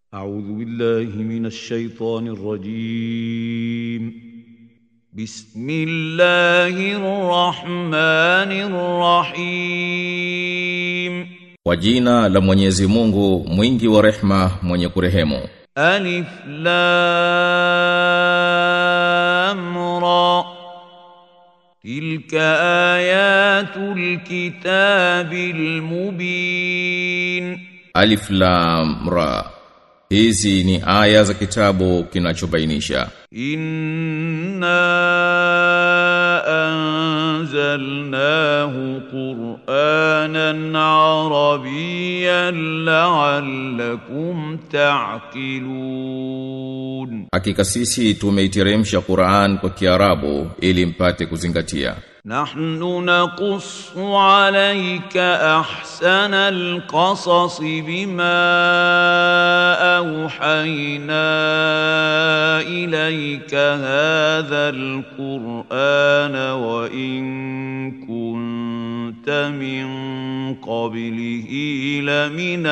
أعوذ بالله من الشيطان الرجيم بسم الله الرحمن الرحيم Kwa jina la Mwenyezi Mungu mwingi wa rehma mwenye kurehemu ألف لام را تلك آيات الكتاب المبين Alif Lam Ra Hizi ni aya za kitabu kinachobainisha إنا أنزلناه قرآنا عربيا لعلكم تعقلون Hakika sisi tumeiteremsha Qur'an kwa Kiarabu ili mpate kuzingatia نحن نقص عليك أحسن القصص بما أوحينا إليك هذا القرآن وإن كنت من قبله لمن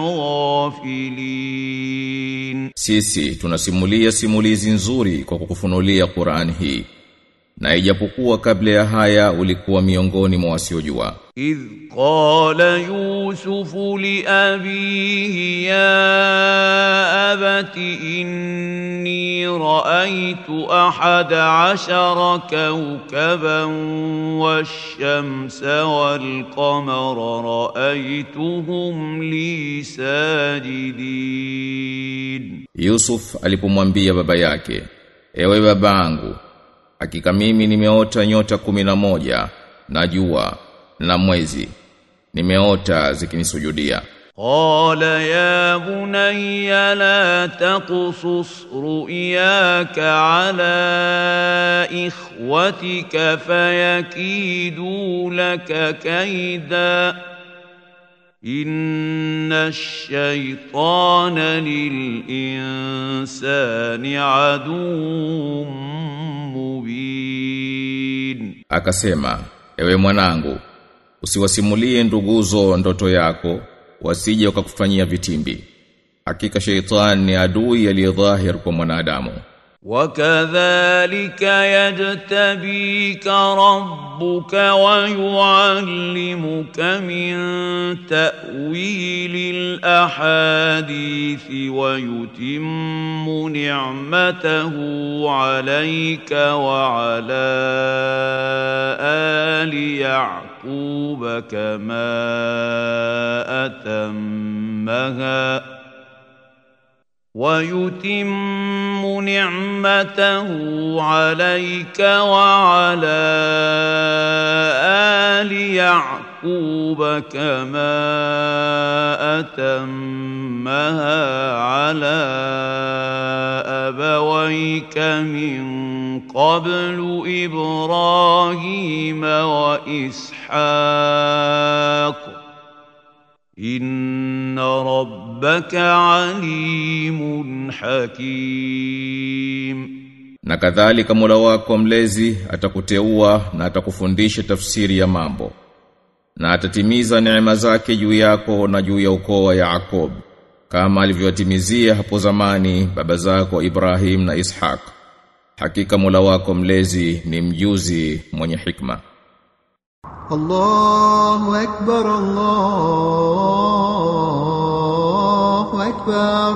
الغافلين Sisi tunasimulia simulizi nzuri kwa kukufunulia Qur'an hii na ijapokuwa kabla ya haya ulikuwa miongoni mwa wasiojua إذ قال يوسف لأبيه يا أبت إني رأيت أحد عشر كوكبا والشمس والقمر رأيتهم لي ساجدين Yusuf alipomwambia baba yake ewe babangu hakika mimi nimeota nyota kumi na moja na jua na mwezi nimeota zikinisujudia قال يا بني لا تقصص رؤياك على إخوتك فيكيدوا لك كيدا إن الشيطان للإنسان عدو مبين akasema ewe mwanangu usiwasimulie nduguzo ndoto yako wasije wakakufanyia vitimbi hakika sheitan ni adui aliyedhahir kwa mwanadamu وكذلك يجتبيك ربك ويعلمك من تأويل الأحاديث ويتم نعمته عليك وعلى آل يعقوب كما أتمها ويتم نعمته عليك وعلى آل يعقوب كما أتمها على أبويك من قبل إبراهيم وإسحاق إن ربك عليم حكيم na kadhalika Mola wako mlezi atakuteua na atakufundisha tafsiri ya mambo na atatimiza neema zake juu yako na juu ya ukoo wa Yakob kama alivyowatimizia hapo zamani baba zako Ibrahim na Ishaq hakika Mola wako mlezi ni mjuzi mwenye hikma الله أكبر الله أكبر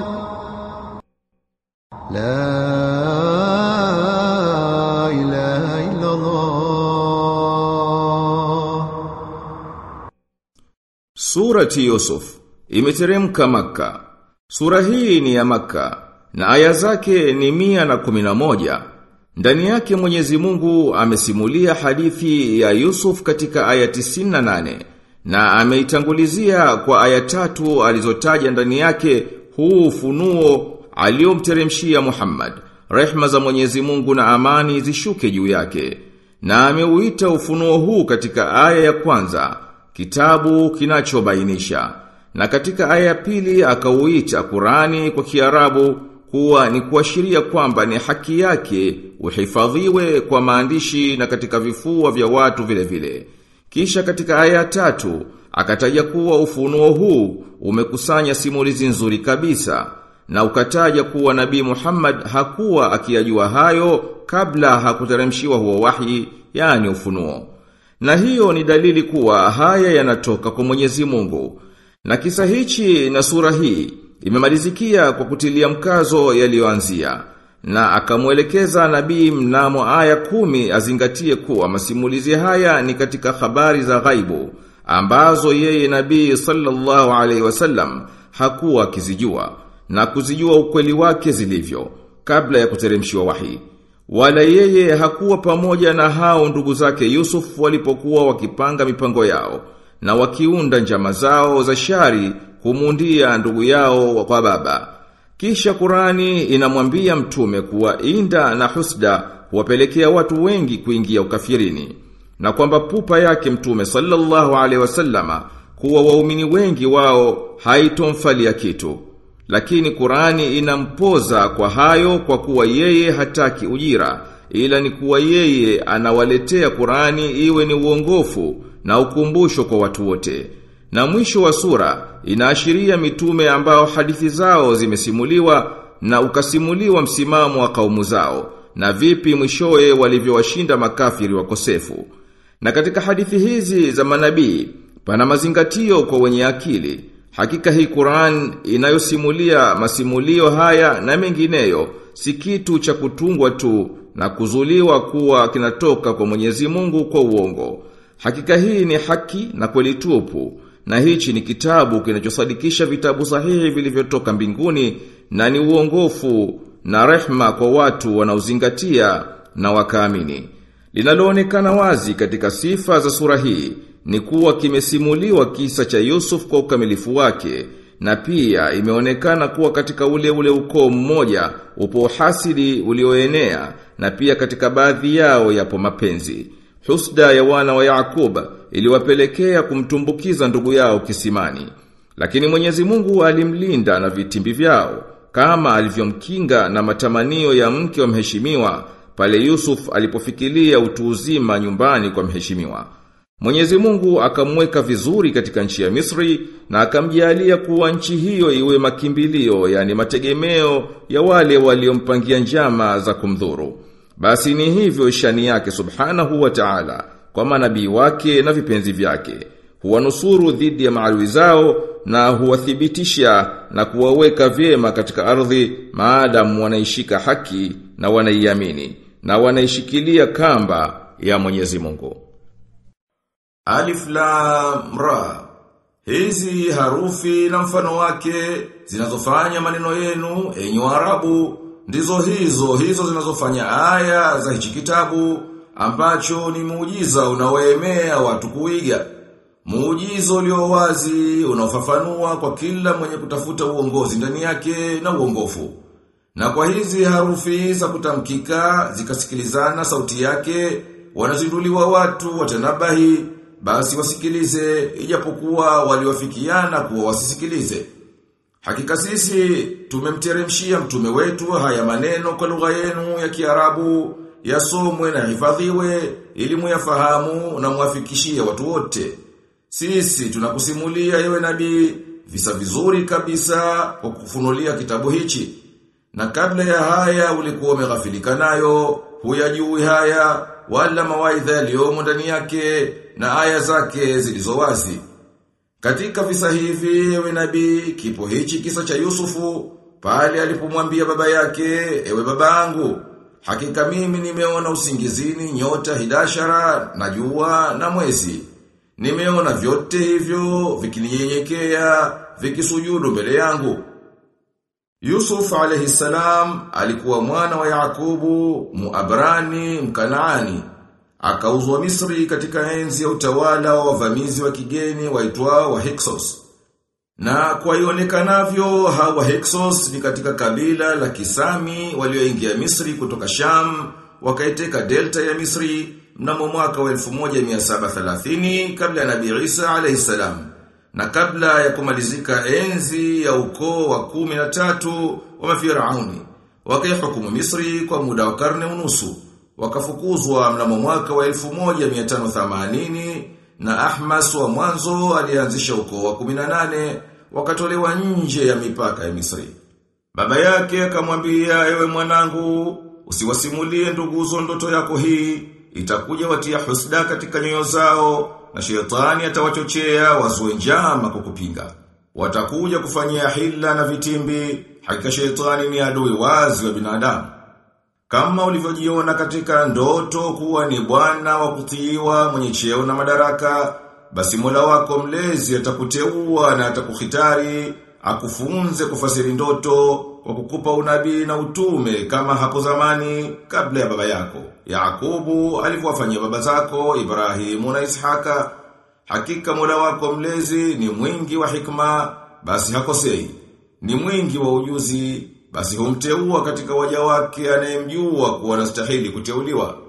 لا إله إلا الله Surati Yusuf imeteremka Makka. Sura hii ni ya Makka na aya zake ni mia na kumi na moja. Ndani yake Mwenyezi Mungu amesimulia hadithi ya Yusuf katika aya 98 na ameitangulizia kwa aya tatu alizotaja ndani yake huu ufunuo aliomteremshia Muhammad. Rehma za Mwenyezi Mungu na amani zishuke juu yake. Na ameuita ufunuo huu katika aya ya kwanza kitabu kinachobainisha na katika aya ya pili akauita Qurani kwa Kiarabu kuwa ni kuashiria kwamba ni haki yake uhifadhiwe kwa maandishi na katika vifua vya watu vile vile. Kisha katika aya ya tatu akataja kuwa ufunuo huu umekusanya simulizi nzuri kabisa na ukataja kuwa nabii Muhammad hakuwa akiyajua hayo kabla hakuteremshiwa huo wahi yani ufunuo na hiyo ni dalili kuwa haya yanatoka kwa Mwenyezi Mungu na kisa hichi na sura hii imemalizikia kwa kutilia mkazo yaliyoanzia na akamwelekeza nabii mnamo aya kumi azingatie kuwa masimulizi haya ni katika habari za ghaibu ambazo yeye nabii sallallahu alaihi wasallam hakuwa akizijua na kuzijua ukweli wake zilivyo kabla ya kuteremshiwa wahi wala yeye hakuwa pamoja na hao ndugu zake Yusuf walipokuwa wakipanga mipango yao na wakiunda njama zao za shari kumundia ndugu yao kwa baba kisha Qurani inamwambia mtume kuwa inda na husda huwapelekea watu wengi kuingia ukafirini na kwamba pupa yake mtume sallallahu alaihi wasallama kuwa waumini wengi wao haitomfalia kitu lakini Qurani inampoza kwa hayo kwa kuwa yeye hataki ujira ila ni kuwa yeye anawaletea Qurani iwe ni uongofu na ukumbusho kwa watu wote na mwisho wa sura inaashiria mitume ambao hadithi zao zimesimuliwa na ukasimuliwa msimamo wa kaumu zao na vipi mwishowe walivyowashinda makafiri wakosefu. Na katika hadithi hizi za manabii pana mazingatio kwa wenye akili. Hakika hii Qur'an inayosimulia masimulio haya na mengineyo si kitu cha kutungwa tu na kuzuliwa kuwa kinatoka kwa Mwenyezi Mungu kwa uongo. Hakika hii ni haki na kweli tupu na hichi ni kitabu kinachosadikisha vitabu sahihi vilivyotoka mbinguni na ni uongofu na rehma kwa watu wanaozingatia na wakaamini. Linaloonekana wazi katika sifa za sura hii ni kuwa kimesimuliwa kisa cha Yusuf kwa ukamilifu wake na pia imeonekana kuwa katika ule ule ukoo mmoja upo hasidi ulioenea na pia katika baadhi yao yapo mapenzi. Husda ya wana wa Yakub iliwapelekea kumtumbukiza ndugu yao kisimani. Lakini Mwenyezi Mungu alimlinda na vitimbi vyao kama alivyomkinga na matamanio ya mke wa mheshimiwa pale Yusuf alipofikiria utu uzima nyumbani kwa mheshimiwa. Mwenyezi Mungu akamweka vizuri katika nchi ya Misri na akamjalia kuwa nchi hiyo iwe makimbilio yani mategemeo ya wale waliompangia njama za kumdhuru. Basi ni hivyo shani yake subhanahu wa ta'ala kwa manabii wake na vipenzi vyake. Huwanusuru dhidi ya maadui zao na huwathibitisha na kuwaweka vyema katika ardhi maadamu wanaishika haki na wanaiamini na wanaishikilia kamba ya Mwenyezi Mungu. Alif Lam Ra Hizi harufi na mfano wake zinazofanya maneno yenu enyi Waarabu ndizo hizo hizo zinazofanya aya za hichi kitabu ambacho ni muujiza unaoemea watu kuiga. Muujiza ulio wazi unaofafanua kwa kila mwenye kutafuta uongozi ndani yake na uongofu. Na kwa hizi harufi za kutamkika zikasikilizana sauti yake wanazinduliwa watu watanabahi basi wasikilize ijapokuwa waliwafikiana kuwa wasisikilize. Hakika sisi tumemteremshia mtume wetu haya maneno kwa lugha yenu ya Kiarabu yasomwe na hifadhiwe ili muyafahamu na muafikishie watu wote. Sisi tunakusimulia ewe nabii visa vizuri kabisa kwa kufunulia kitabu hichi. Na kabla ya haya ulikuwa umeghafilika nayo, huyajui haya wala mawaidha yaliyomo ndani yake na aya zake zilizo wazi. Katika visa hivi ewe nabii kipo hichi kisa cha Yusufu pale alipomwambia baba yake ewe babangu hakika mimi nimeona usingizini nyota hidashara na jua na mwezi nimeona vyote hivyo vikininyenyekea vikisujudu mbele yangu Yusuf alayhi salam alikuwa mwana wa Yakubu Muabrani Mkanaani akauzwa Misri katika enzi ya utawala wa wavamizi wa kigeni waitwao wa Hyksos. Na kwa ionekanavyo hawa Hyksos ni katika kabila la Kisami walioingia Misri kutoka Sham, wakaiteka delta ya Misri mnamo mwaka wa 1730 kabla ya Nabii Isa alayhi salam. Na kabla ya kumalizika enzi ya ukoo wa kumi na tatu wa mafirauni, wakaihukumu Misri kwa muda wa karne unusu wakafukuzwa mnamo mwaka wa 1580 na Ahmas wa mwanzo alianzisha ukoo wa 18 wakatolewa nje ya mipaka ya Misri. Baba yake akamwambia ewe mwanangu, usiwasimulie nduguzo ndoto yako hii, itakuja watia husda katika nyoyo zao, na shetani atawachochea wazue njama kukupinga. Watakuja kufanyia hila na vitimbi, hakika shetani ni adui wazi wa binadamu. Kama ulivyojiona katika ndoto kuwa ni bwana wa kutiiwa mwenye cheo na madaraka, basi Mola wako mlezi atakuteua na atakuhitari, akufunze kufasiri ndoto kwa kukupa unabii na utume kama hapo zamani kabla ya baba yako. Yakubu alivyowafanyia baba zako Ibrahimu na Ishaka. Hakika Mola wako mlezi ni mwingi wa hikma, basi hakosei. Ni mwingi wa ujuzi, basi humteua katika waja wake anayemjua kuwa anastahili kuteuliwa.